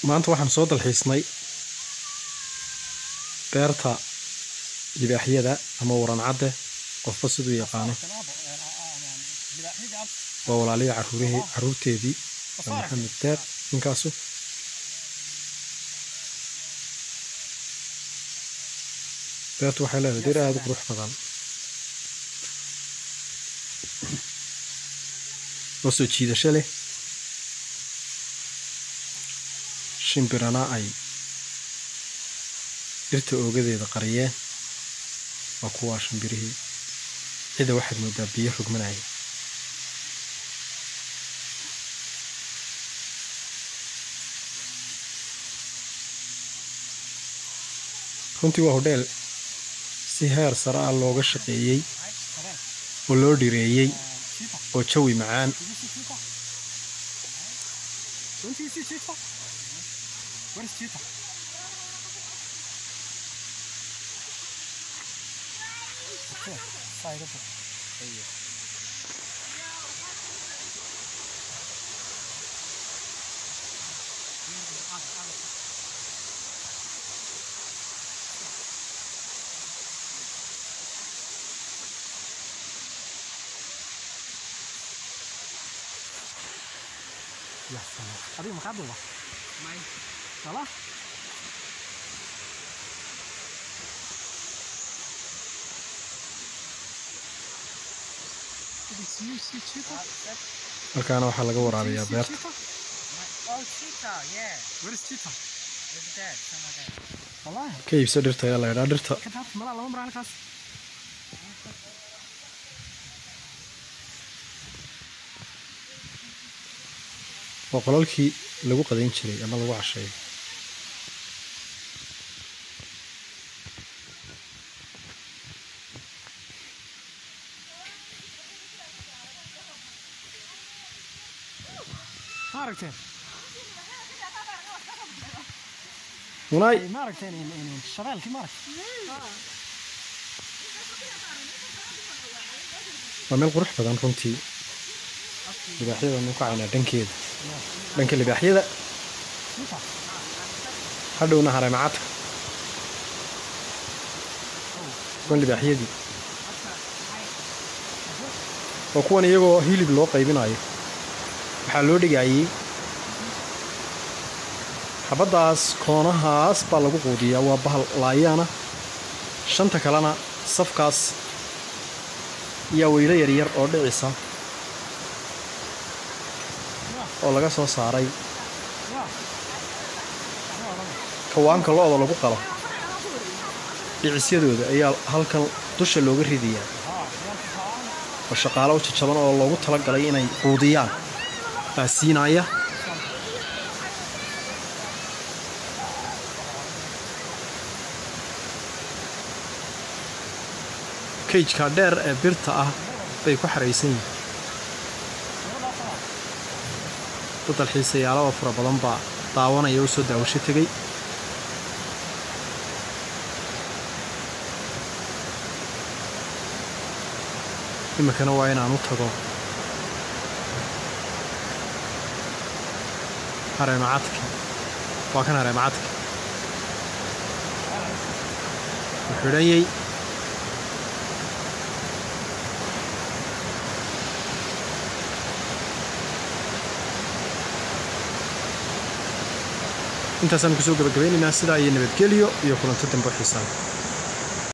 maanta waxaan soo dalxiisnay beerta libaaxyada ama waran cadde qofba siduu yaqaano waa walaaliya caruurihii caruurteedii waa maxamed deeq ninkaasu beertu waxay leedahay dir aada u qurux badan oo soo jiidasho leh shimbirana ay dhirta oogadeeda qariyeen waa kuwaa shimbirihii cida waxaad moodaa biyo rogmanaya runtii waa hodheel si heer sare ah looga shaqeeyey oo loo dhireeyey oo jawi macaan adiga maxaa duuba sala halkaana waxaa laga waraabiyaa beerta Oh, cheetah, yeah. where is cheetah Look at that, some of that. wallahi ka iibso dhirta ayaa la ydhaa dhirta ka taabta malaa lama mara halkaas waa qolalkii lagu qadayn jiray ama lagu casheeyo ma aragteen munaay ma aragteen in- in- shabeelkii ma aragteen waa meel qurux badan runtii libaaxyada nu kacaynaa dhankeeda dhanka libaaxyada cheetah hadhowna hareemacadka kuwan libaaxyadii waa kuwan iyagoo hilib loo qaybinayo waxaa loo dhigayey xabaddaas koonahaas baa lagu quudiyaa waa bahal laayaana shanta kalena safkaas ayaa weylo yaryar oo dhicisa oo laga soo saaray kawaanka lo-da lagu qalo dhicisyadooda ayaa halkan dusha looga ridayaa oo shaqaalo u jajaban oo loogu talagalay inay quudiyaan baa siinaya kayjka dheer ee birta ah bay ku xaraysan yihiin dad dalxiisayaalo oo fara badan baa daawanaya u soo daawasho tegey iminkana waa inaan u tago hareemacadka waa kan hareemacadka u xidhanyey intaasaan kusoo gabagabaynaynaa sidaa iyo nabadgelyo iyo kulanto dambe oo xiisaan